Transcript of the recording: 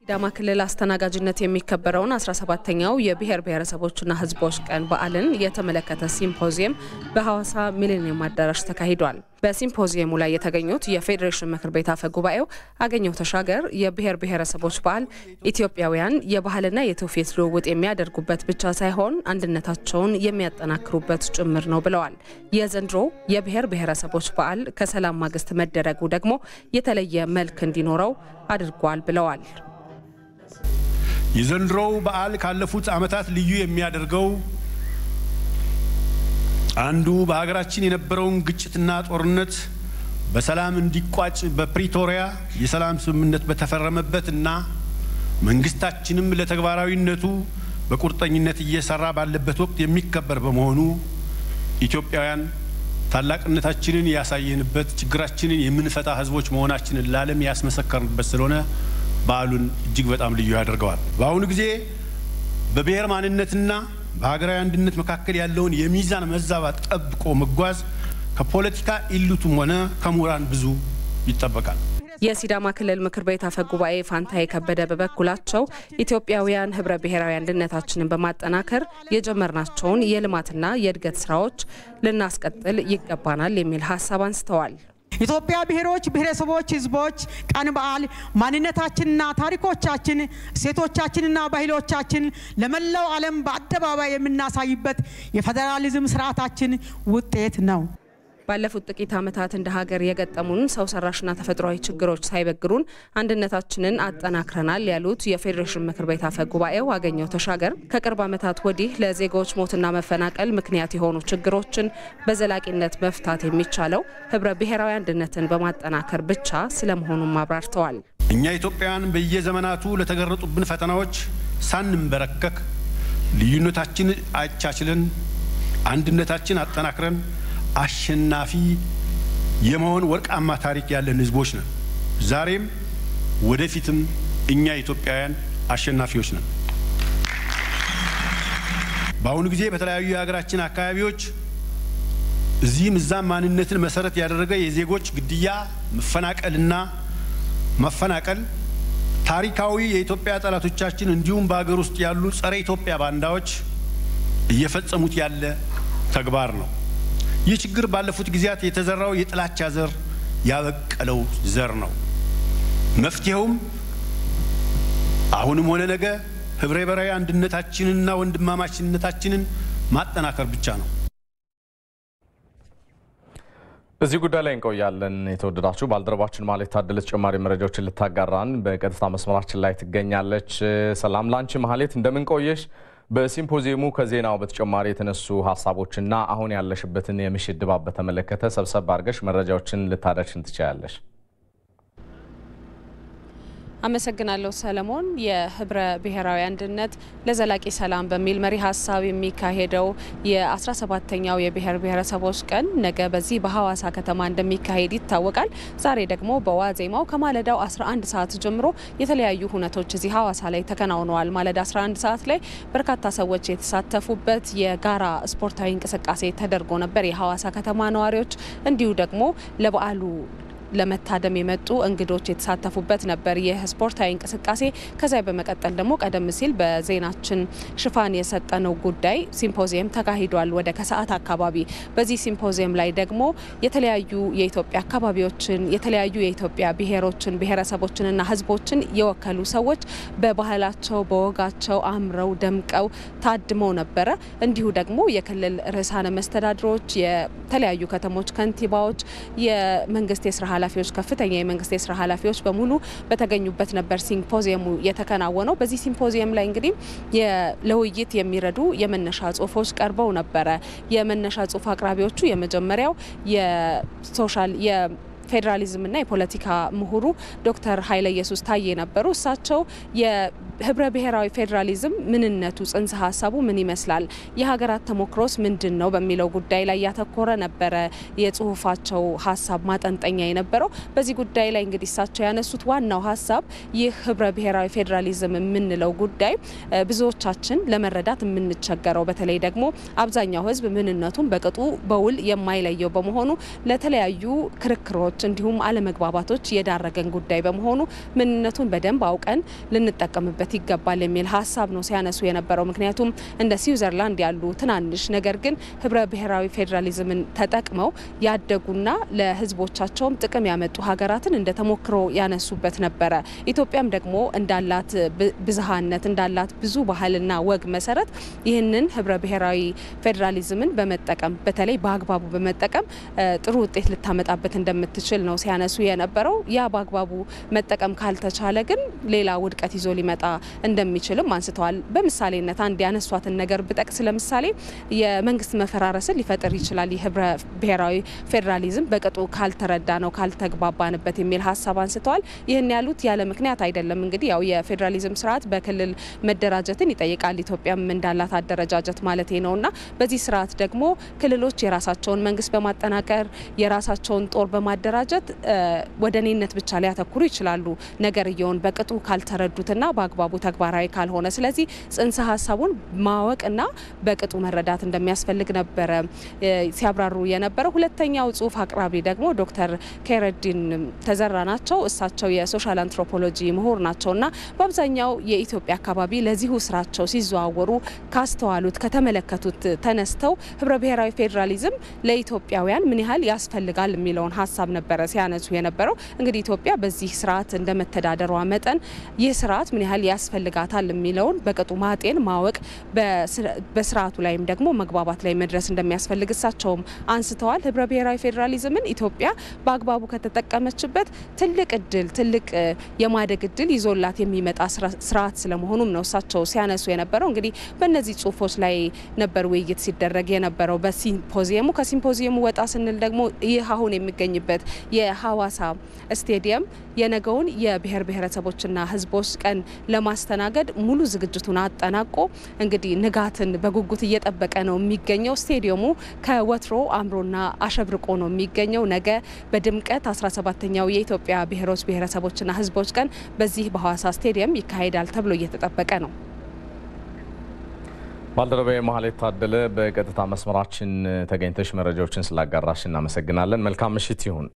ሲዳማ ክልል አስተናጋጅነት የሚከበረውን 17ኛው የብሔር ብሔረሰቦችና ሕዝቦች ቀን በዓልን የተመለከተ ሲምፖዚየም በሐዋሳ ሚሌኒየም አዳራሽ ተካሂዷል። በሲምፖዚየሙ ላይ የተገኙት የፌዴሬሽን ምክር ቤት አፈ ጉባኤው አገኘሁ ተሻገር የብሔር ብሔረሰቦች በዓል ኢትዮጵያውያን የባህልና የትውፊት ልውውጥ የሚያደርጉበት ብቻ ሳይሆን አንድነታቸውን የሚያጠናክሩበት ጭምር ነው ብለዋል። የዘንድሮ የብሔር ብሔረሰቦች በዓል ከሰላም ማግስት መደረጉ ደግሞ የተለየ መልክ እንዲኖረው አድርጓል ብለዋል። የዘንድሮው በዓል ካለፉት ዓመታት ልዩ የሚያደርገው አንዱ በሀገራችን የነበረውን ግጭትና ጦርነት በሰላም እንዲቋጭ በፕሪቶሪያ የሰላም ስምምነት በተፈረመበትና መንግስታችንም ለተግባራዊነቱ በቁርጠኝነት እየሰራ ባለበት ወቅት የሚከበር በመሆኑ ኢትዮጵያውያን ታላቅነታችንን ያሳየንበት፣ ችግራችንን የምንፈታ ህዝቦች መሆናችንን ለዓለም ያስመሰከርንበት ስለሆነ በዓሉን እጅግ በጣም ልዩ ያደርገዋል። በአሁኑ ጊዜ በብሔር ማንነትና በሀገራዊ አንድነት መካከል ያለውን የሚዛን መዛባት ጠብቆ መጓዝ ከፖለቲካ ኢሊቱም ሆነ ከምሁራን ብዙ ይጠበቃል። የሲዳማ ክልል ምክር ቤት አፈ ጉባኤ ፋንታዬ ከበደ በበኩላቸው ኢትዮጵያውያን ህብረ ብሔራዊ አንድነታችንን በማጠናከር የጀመርናቸውን የልማትና የእድገት ስራዎች ልናስቀጥል ይገባናል የሚል ሀሳብ አንስተዋል። ኢትዮጵያ ብሔሮች፣ ብሔረሰቦች፣ ህዝቦች ቀን በዓል ማንነታችንና ታሪኮቻችን እሴቶቻችንና ባህሎቻችን ለመላው ዓለም በአደባባይ የምናሳይበት የፌዴራሊዝም ስርዓታችን ውጤት ነው። ባለፉት ጥቂት ዓመታት እንደ ሀገር የገጠሙን ሰው ሰራሽና ተፈጥሯዊ ችግሮች ሳይበግሩን አንድነታችንን አጠናክረናል ያሉት የፌዴሬሽን ምክር ቤት አፈ ጉባኤው አገኘሁ ተሻገር ከቅርብ ዓመታት ወዲህ ለዜጎች ሞትና መፈናቀል ምክንያት የሆኑ ችግሮችን በዘላቂነት መፍታት የሚቻለው ህብረ ብሔራዊ አንድነትን በማጠናከር ብቻ ስለመሆኑም አብራርተዋል። እኛ ኢትዮጵያውያን በየዘመናቱ ለተገረጡብን ፈተናዎች ሳንንበረከክ ልዩነታችን አቻችለን አንድነታችን አጠናክረን አሸናፊ የመሆን ወርቃማ ታሪክ ያለን ህዝቦች ነን። ዛሬም ወደፊትም እኛ ኢትዮጵያውያን አሸናፊዎች ነን። በአሁኑ ጊዜ በተለያዩ የሀገራችን አካባቢዎች እዚህም እዛም ማንነትን መሰረት ያደረገ የዜጎች ግድያ፣ መፈናቀልና መፈናቀል ታሪካዊ የኢትዮጵያ ጠላቶቻችን እንዲሁም በሀገር ውስጥ ያሉ ጸረ ኢትዮጵያ ባንዳዎች እየፈጸሙት ያለ ተግባር ነው። ይህ ችግር ባለፉት ጊዜያት የተዘራው የጥላቻ ዘር ያበቀለው ዘር ነው። መፍትሄውም አሁንም ሆነ ነገ ህብረ ብሔራዊ አንድነታችንንና ወንድማማችነታችንን ማጠናከር ብቻ ነው። እዚህ ጉዳይ ላይ እንቆያለን። የተወደዳችሁ ባልደረባችን ማለት ታደለ ተጨማሪ መረጃዎችን ልታጋራን በቀጥታ መስመራችን ላይ ትገኛለች። ሰላም ላንቺ ማህሌት፣ እንደምን ቆየሽ? በሲምፖዚየሙ ከዜናው በተጨማሪ የተነሱ ሀሳቦችና አሁን ያለሽበትን የምሽት ድባብ በተመለከተ ሰብሰብ አድርገሽ መረጃዎችን ልታደርሽን ትችያለሽ። አመሰግናለሁ ሰለሞን። የህብረ ብሔራዊ አንድነት ለዘላቂ ሰላም በሚል መሪ ሀሳብ የሚካሄደው የ17ተኛው የብሔር ብሔረሰቦች ቀን ነገ በዚህ በሐዋሳ ከተማ እንደሚካሄድ ይታወቃል። ዛሬ ደግሞ በዋዜማው ከማለዳው 11 ሰዓት ጀምሮ የተለያዩ ሁነቶች እዚህ ሐዋሳ ላይ ተከናውነዋል። ማለዳ 11 ሰዓት ላይ በርካታ ሰዎች የተሳተፉበት የጋራ ስፖርታዊ እንቅስቃሴ ተደርጎ ነበር። የሐዋሳ ከተማ ነዋሪዎች እንዲሁ ደግሞ ለበዓሉ ለመታደም የመጡ እንግዶች የተሳተፉበት ነበር ይህ ስፖርታዊ እንቅስቃሴ። ከዚያ በመቀጠል ደግሞ ቀደም ሲል በዜናችን ሽፋን የሰጠነው ጉዳይ ሲምፖዚየም ተካሂዷል ወደ ከሰዓት አካባቢ። በዚህ ሲምፖዚየም ላይ ደግሞ የተለያዩ የኢትዮጵያ አካባቢዎችን የተለያዩ የኢትዮጵያ ብሔሮችን ብሔረሰቦችንና ሕዝቦችን የወከሉ ሰዎች በባህላቸው በወጋቸው አምረው ደምቀው ታድመው ነበረ። እንዲሁ ደግሞ የክልል ርዕሳነ መስተዳድሮች፣ የተለያዩ ከተሞች ከንቲባዎች፣ የመንግስት የስራ ኃላፊዎች ከፍተኛ የመንግስት የስራ ኃላፊዎች በሙሉ በተገኙበት ነበር ሲምፖዚየሙ የተከናወነው። በዚህ ሲምፖዚየም ላይ እንግዲህ ለውይይት የሚረዱ የመነሻ ጽሁፎች ቀርበው ነበረ። የመነሻ ጽሁፍ አቅራቢዎቹ የመጀመሪያው የሶሻል ፌዴራሊዝምና የፖለቲካ ምሁሩ ዶክተር ኃይለ ኢየሱስ ታዬ ነበሩ። እሳቸው ህብረ ብሔራዊ ፌዴራሊዝም ምንነቱ፣ ጽንሰ ሀሳቡ ምን ይመስላል፣ የሀገራት ተሞክሮስ ምንድን ነው በሚለው ጉዳይ ላይ ያተኮረ ነበረ የጽሁፋቸው ሀሳብ ማጠንጠኛ የነበረው። በዚህ ጉዳይ ላይ እንግዲህ እሳቸው ያነሱት ዋናው ሀሳብ ይህ ህብረ ብሔራዊ ፌዴራሊዝም የምንለው ጉዳይ ብዙዎቻችን ለመረዳት የምንቸገረው በተለይ ደግሞ አብዛኛው ህዝብ ምንነቱን በቅጡ በውል የማይለየው በመሆኑ ለተለያዩ ክርክሮች እንዲሁም አለመግባባቶች የዳረገን ጉዳይ በመሆኑ ምንነቱን በደንብ አውቀን ልንጠቀምበት ይገባል የሚል ሀሳብ ነው ሲያነሱ የነበረው። ምክንያቱም እንደ ስዊዘርላንድ ያሉ ትናንሽ ነገር ግን ህብረ ብሔራዊ ፌዴራሊዝምን ተጠቅመው ያደጉና ለህዝቦቻቸውም ጥቅም ያመጡ ሀገራትን እንደ ተሞክሮ ያነሱበት ነበረ። ኢትዮጵያም ደግሞ እንዳላት ብዝሃነት እንዳላት ብዙ ባህልና ወግ መሰረት ይህንን ህብረ ብሔራዊ ፌዴራሊዝምን በመጠቀም በተለይ በአግባቡ በመጠቀም ጥሩ ውጤት ልታመጣበት እንደምትችል ነው ሲያነሱ የነበረው። ያ በአግባቡ መጠቀም ካልተቻለ ግን ሌላ ውድቀት ይዞ ሊመጣ እንደሚችልም አንስተዋል። በምሳሌነት አንድ ያነሷትን ነገር ብጠቅስ ለምሳሌ የመንግስት መፈራረስን ሊፈጥር ይችላል። የህብረ ብሔራዊ ፌዴራሊዝም በቅጡ ካልተረዳ ነው ካልተግባባንበት የሚል ሀሳብ አንስተዋል። ይህን ያሉት ያለ ምክንያት አይደለም። እንግዲህ ያው የፌዴራሊዝም ስርዓት በክልል መደራጀትን ይጠይቃል። ኢትዮጵያም እንዳላት አደረጃጀት ማለት ነው እና በዚህ ስርዓት ደግሞ ክልሎች የራሳቸውን መንግስት በማጠናቀር የራሳቸውን ጦር በማደራጀት ወደ እኔነት ብቻ ሊያተኩሩ ይችላሉ። ነገርየውን በቅጡ ካልተረዱትና በአግባቡ ተግባራዊ ካልሆነ፣ ስለዚህ ጽንሰ ሀሳቡን ማወቅና በቅጡ መረዳት እንደሚያስፈልግ ነበረ ሲያብራሩ የነበረው። ሁለተኛው ጽሁፍ አቅራቢ ደግሞ ዶክተር ከረዲን ተዘራ ናቸው። እሳቸው የሶሻል አንትሮፖሎጂ ምሁር ናቸው እና በአብዛኛው የኢትዮጵያ አካባቢ ለዚሁ ስራቸው ሲዘዋወሩ ካስተዋሉት ከተመለከቱት ተነስተው ህብረ ብሔራዊ ፌዴራሊዝም ለኢትዮጵያውያን ምን ያህል ያስፈልጋል የሚለውን ሀሳብ ነበረ ሲያነሱ የነበረው። እንግዲህ ኢትዮጵያ በዚህ ስርዓት እንደመተዳደሯ መጠን ይህ ስርዓት ምን ያህል ያስፈልጋታል የሚለውን በቅጡ ማጤን ማወቅ፣ በስርዓቱ ላይም ደግሞ መግባባት ላይ መድረስ እንደሚያስፈልግ እሳቸውም አንስተዋል። ህብረ ብሔራዊ ፌዴራሊዝምን ኢትዮጵያ በአግባቡ ከተጠቀመችበት ትልቅ እድል ትልቅ የማደግ እድል ይዞላት የሚመጣ ስርዓት ስለመሆኑም ነው እሳቸው ሲያነሱ የነበረው። እንግዲህ በእነዚህ ጽሁፎች ላይ ነበር ውይይት ሲደረግ የነበረው በሲምፖዚየሙ። ከሲምፖዚየሙ ወጣ ስንል ደግሞ ይህ አሁን የሚገኝበት የሀዋሳ ስቴዲየም የነገውን የብሔር ብሔረሰቦችና ህዝቦች ቀን ለማስተናገድ ሙሉ ዝግጅቱን አጠናቆ እንግዲህ ንጋትን በጉጉት እየጠበቀ ነው የሚገኘው። ስቴዲየሙ ከወትሮ አምሮና አሸብርቆ ነው የሚገኘው። ነገ በድምቀት 17ኛው የኢትዮጵያ ብሔሮች ብሔረሰቦችና ህዝቦች ቀን በዚህ በሀዋሳ ስቴዲየም ይካሄዳል ተብሎ እየተጠበቀ ነው። ባልደረባዬ መሀሌት ታደለ በቀጥታ መስመራችን ተገኝተሽ መረጃዎችን ስላጋራሽ እናመሰግናለን። መልካም ምሽት ይሁን።